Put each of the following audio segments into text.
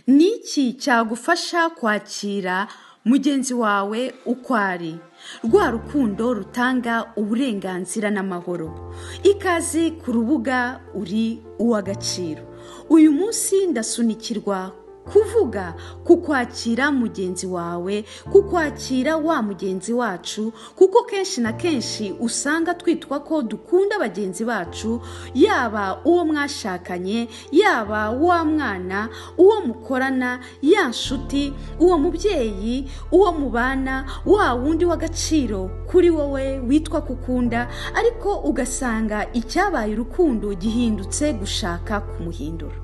ni iki cyagufasha kwakira mugenzi wawe uko ari rwa rukundo rutanga uburenganzira n'amahoro ikaze ku rubuga uri uw'agaciro uyu munsi ndasunikirwa kuvuga ku kwakira mugenzi wawe ku kwakira wa mugenzi wacu kuko kenshi na kenshi usanga twitwa ko dukunda bagenzi bacu yaba uwo mwashakanye yaba wa mwana uwo mukorana ya nshuti uwo mubyeyi uwo mubana wa wundi w'agaciro kuri wowe witwa kukunda ariko ugasanga icyabaye urukundo gihindutse gushaka kumuhindura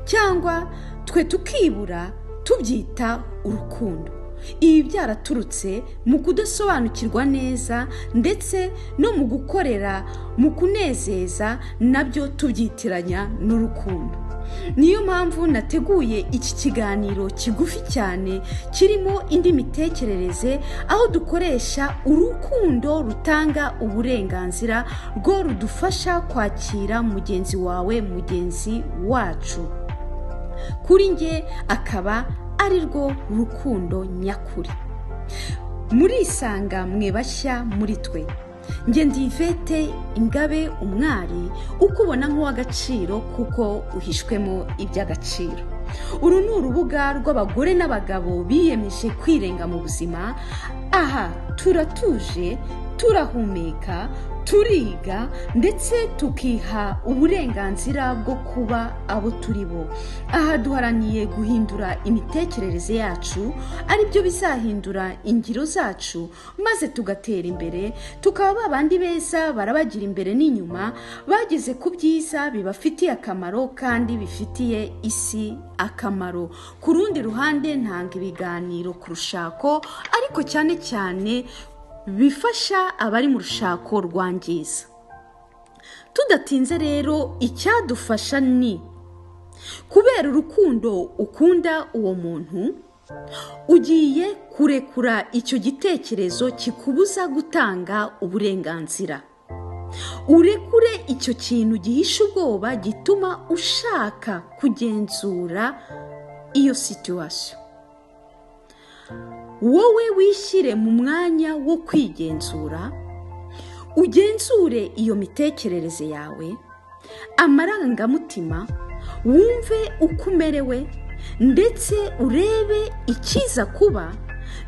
cyangwa twe tukibura tubyita urukundo ibi byaraturutse mu kudasobanukirwa neza ndetse no mu gukorera mu kunezeza nabyo tubyitiranya n'urukundo niyo mpamvu nateguye iki kiganiro kigufi cyane kirimo indi mitekerereze aho dukoresha urukundo rutanga uburenganzira rwo rudufasha kwakira mugenzi wawe mugenzi wacu kuri nge akaba ari rwo rukundo nyakuri murisanga mwe bashya muri twe nge ndivete ingabe umwari ukubona nk'uw'agaciro kuko uhishwemo iby'agaciro uru ni urubuga rw'abagore n'abagabo biyemeje kwirenga mu buzima aha turatuje turahumeka turiga ndetse tukiha uburenganzira bwo kuba abo turi bo aha duharaniye guhindura imitekerereze yacu aribyo bizahindura ingiro zacu maze tugatera imbere tukaba babandi beza barabagira imbere n'inyuma bageze ku byiza bibafitiye akamaro kandi bifitiye isi akamaro ku rundi ruhande ntanga ibiganiro ku rushako ariko cyane cyane bifasha abari mu rushako rwangiza tudatinze rero icyadufasha ni kubera urukundo ukunda uwo muntu ugiye kurekura icyo gitekerezo kikubuza gutanga uburenganzira urekure icyo kintu gihishe ubwoba gituma ushaka kugenzura iyo situwasiyo wowe wishyire mu mwanya wo kwigenzura ugenzure iyo mitekerereze yawe amarangamutima wumve uko umerewe ndetse urebe ikiza kuba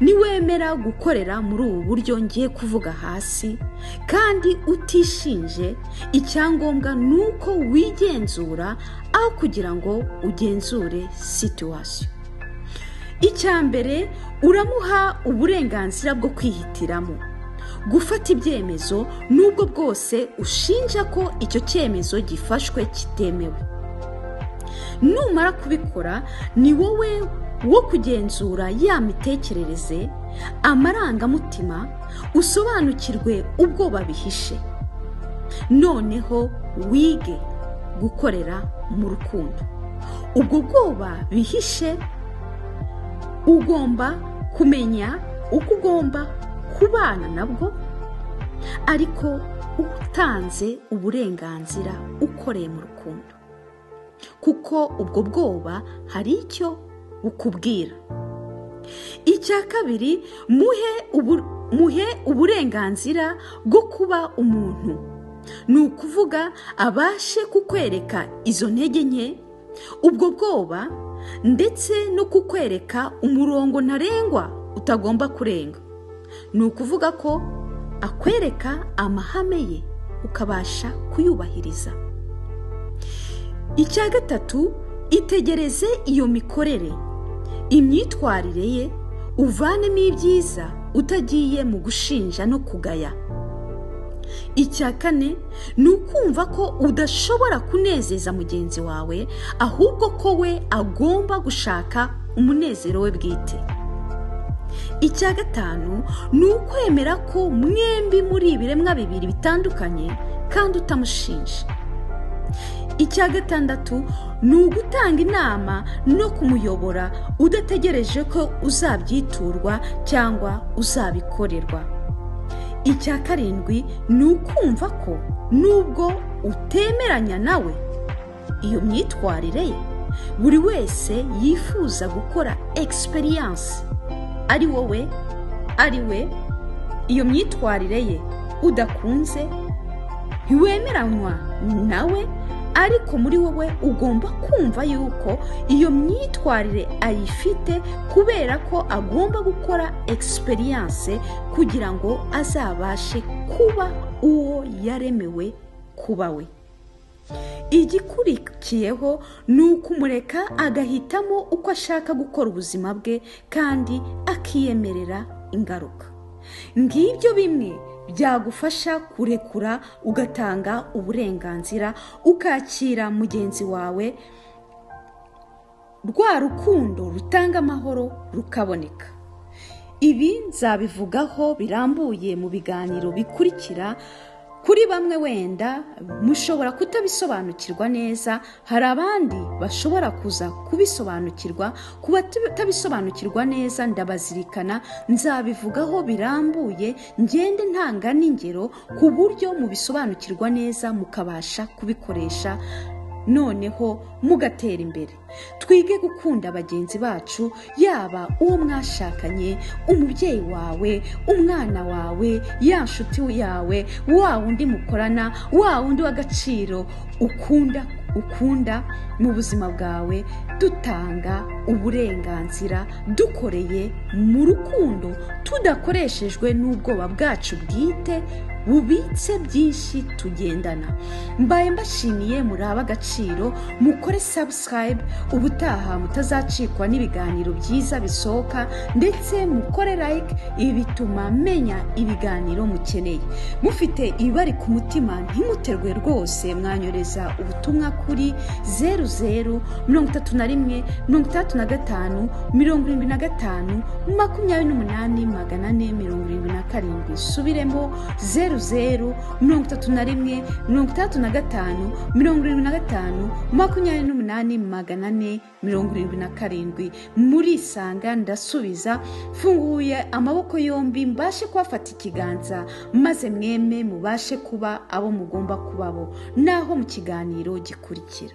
niwemera gukorera muri ubu buryo ngiye kuvuga hasi kandi utishinje icyangombwa ni uko wigenzura aho kugira ngo ugenzure situwasiyo icya mbere uramuha uburenganzira bwo kwihitiramo gufata ibyemezo n'ubwo bwose ushinja ko icyo cyemezo gifashwe kitemewe numara kubikora ni wowe wo kugenzura ya mitekerereze amarangamutima usobanukirwe ubwoba bihishe noneho wige gukorera mu rukundo ubwo bwoba bihishe ugomba kumenya uko ugomba kubana nabwo ariko utanze uburenganzira ukoreye mu rukundo kuko ubwo bwoba hari icyo bukubwira icya kabiri muhe uburenganzira bwo kuba umuntu ni ukuvuga abashe kukwereka izo ntege nke ubwo bwoba ndetse no kukwereka umurongo ntarengwa utagomba kurenga ni ukuvuga ko akwereka amahame ye ukabasha kuyubahiriza icya gatatu itegereze iyo mikorere imyitwarire ye uvanemo ibyiza utagiye mu gushinja no kugaya icya kane ni ukumva ko udashobora kunezeza mugenzi wawe ahubwo ko we agomba gushaka umunezero we bwite icya gatanu ni ukwemera ko mwembi muri ibiremwa bibiri bitandukanye kandi utamushinja icya gatandatu ni ugutanga inama no kumuyobora udategereje ko uzabyiturwa cyangwa uzabikorerwa icya karindwi ni ukumva ko nubwo utemeranya nawe iyo myitwarire ye buri wese yifuza gukora egisipiriyanse ari wowe ari we iyo myitwarire ye udakunze ntiwemeranywa nawe ariko muri wowe ugomba kumva yuko iyo myitwarire ayifite kubera ko agomba gukora egisipiriyanse kugira ngo azabashe kuba uwo yaremewe kuba we igikurikiyeho ni ukumureka agahitamo uko ashaka gukora ubuzima bwe kandi akiyemerera ingaruka ngibyo bimwe byagufasha kurekura ugatanga uburenganzira ukakira mugenzi wawe rwa rukundo rutanga amahoro rukaboneka ibi nzabivugaho birambuye mu biganiro bikurikira kuri bamwe wenda mushobora kutabisobanukirwa neza hari abandi bashobora kuza kubisobanukirwa ku batabisobanukirwa neza ndabazirikana nzabivugaho birambuye ngende ntanga n'ingero ku buryo mubisobanukirwa neza mukabasha kubikoresha noneho mugatera imbere twige gukunda bagenzi bacu yaba uwo mwashakanye umubyeyi wawe umwana wawe ya nshuti yawe wa wundi mukorana wa wundi w'agaciro ukunda ukunda mu buzima bwawe dutanga uburenganzira dukoreye mu rukundo tudakoreshejwe n'ubwoba bwacu bwite bubitse byinshi tugendana mbaye mbashimiye muri ab'agaciro mukore sabusikarayibe ubutaha mutazacikwa n'ibiganiro byiza bisohoka ndetse mukore like ibi bituma menya ibiganiro mukeneye mufite ibibari ku mutima ntimuterwe rwose mwanyoreza ubutumwa kuri zeru zeru mirongo itatu na rimwe mirongo itandatu na gatanu mirongo irindwi na gatanu makumyabiri n'umunani magana ane mirongo irindwi na karindwi subiremo zeru zeru mirongo itatu na rimwe mirongo itandatu na gatanu mirongo irindwi na gatanu makumyabiri n'umunani magana ane mirongo irindwi na karindwi murisanga ndasubiza mfunguye amaboko yombi mbashe kubafata ikiganza maze mwemwe mubashe kuba abo mugomba kuba bo naho mu kiganiro gikurikira